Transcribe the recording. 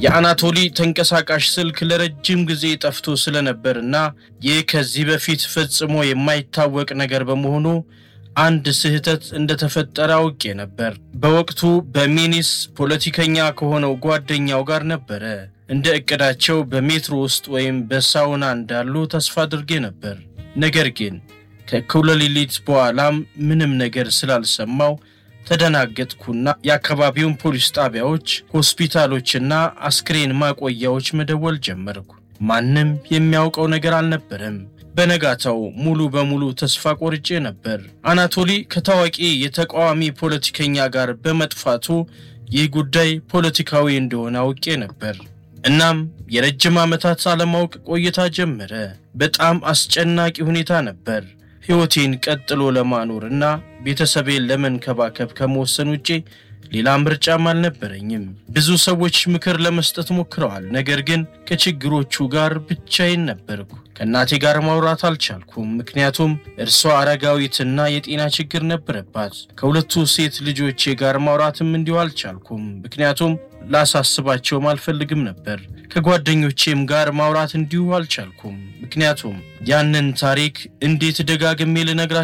የአናቶሊ ተንቀሳቃሽ ስልክ ለረጅም ጊዜ ጠፍቶ ስለነበርና ይህ ከዚህ በፊት ፈጽሞ የማይታወቅ ነገር በመሆኑ አንድ ስህተት እንደተፈጠረ አውቄ ነበር። በወቅቱ በሚኒስ ፖለቲከኛ ከሆነው ጓደኛው ጋር ነበረ። እንደ እቅዳቸው በሜትሮ ውስጥ ወይም በሳውና እንዳሉ ተስፋ አድርጌ ነበር። ነገር ግን ከእኩለ ሌሊት በኋላም ምንም ነገር ስላልሰማው ተደናገጥኩና የአካባቢውን ፖሊስ ጣቢያዎች፣ ሆስፒታሎችና አስክሬን ማቆያዎች መደወል ጀመርኩ። ማንም የሚያውቀው ነገር አልነበረም። በነጋታው ሙሉ በሙሉ ተስፋ ቆርጬ ነበር። አናቶሊ ከታዋቂ የተቃዋሚ ፖለቲከኛ ጋር በመጥፋቱ ይህ ጉዳይ ፖለቲካዊ እንደሆነ አውቄ ነበር። እናም የረጅም ዓመታት አለማወቅ ቆይታ ጀመረ። በጣም አስጨናቂ ሁኔታ ነበር። ሕይወቴን ቀጥሎ ለማኖርና ቤተሰቤን ለመንከባከብ ከመወሰን ውጪ ሌላ ምርጫም አልነበረኝም። ብዙ ሰዎች ምክር ለመስጠት ሞክረዋል። ነገር ግን ከችግሮቹ ጋር ብቻዬን ነበርኩ። ከእናቴ ጋር ማውራት አልቻልኩም፣ ምክንያቱም እርሷ አረጋዊትና የጤና ችግር ነበረባት። ከሁለቱ ሴት ልጆቼ ጋር ማውራትም እንዲሁ አልቻልኩም፣ ምክንያቱም ላሳስባቸውም አልፈልግም ነበር። ከጓደኞቼም ጋር ማውራት እንዲሁ አልቻልኩም፣ ምክንያቱም ያንን ታሪክ እንዴት ደጋግሜ ልነግራቸው